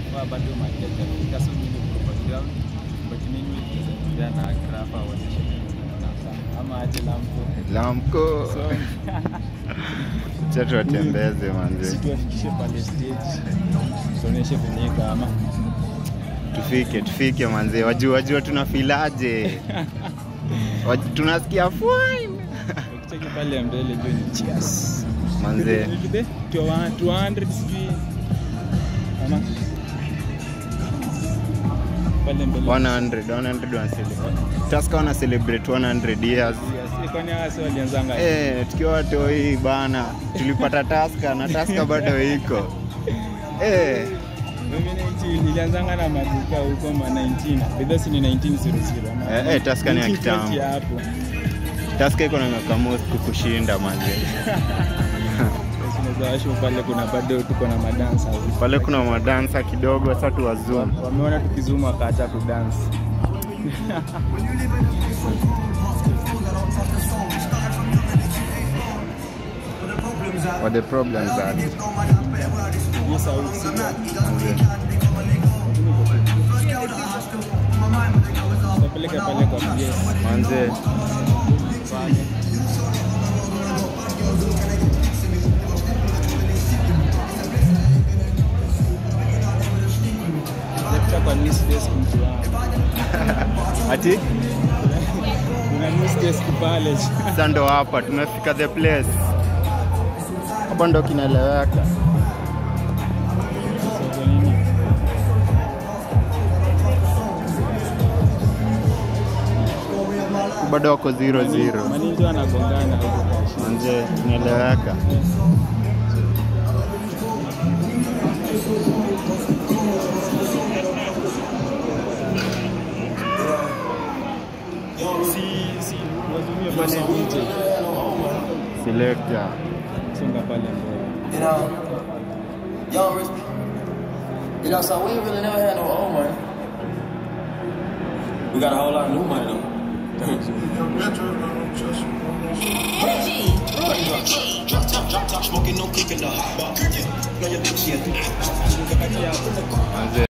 far bado mahali hajafika, so mimi niko kwa ground but mimi nitazungumzia na Grafa aonyeshe ama aje lampo Lamko. so Acha tuwatembeze manze. situafikishe pale stage tuonyeshe venye kama Tufike, tufike manze. Wajua wajua tunafilaje. Waj- Tunasikia fine. ukicheki pale mbele juu ni cheers Manze. Nikide, 200 sijui ama pale mbele 100, 100 wana celebrate. Tusker wana celebrate 100 years. Yes, kwani hawa si walianzanga Eh, tukiwa watoi bana, tulipata Tusker na Tusker bado iko. Eh, mimi niti- nilianzanga na maduka huko ma 19 bidhaa ni 1900 ama Eh, eh, Tusker ni ya 1920 kitambo. hapo Tusker iko na miaka most kukushinda manze. tunaweza washu pale kuna bado tuko na madansa Pale kuna madansa kidogo, sasa tuwazoom. wameona tukizuma wakaacha kudansi What the problems are. Hiyo sauti si tapeleka pale kwa PS Manze, pale Tafuta kwa news desk mtu wangu. ati Kuna news desk pale. sasa ndo hapa tumefika the place. Hapa ndo kinaeleweka. So, kwa nini? Bado wako 0-0. Maninja wanagongana huko kashi. Manze, tunaeleweka. Si si wazumie pale DJ. Selector. Songa pale mbele. You know, young rich. You know, so we ain't really never had no old money. We got a whole lot of new money though. Drop top, drop top, smoking, no cooking, the hot bar. Know your bitch, yeah. Manze.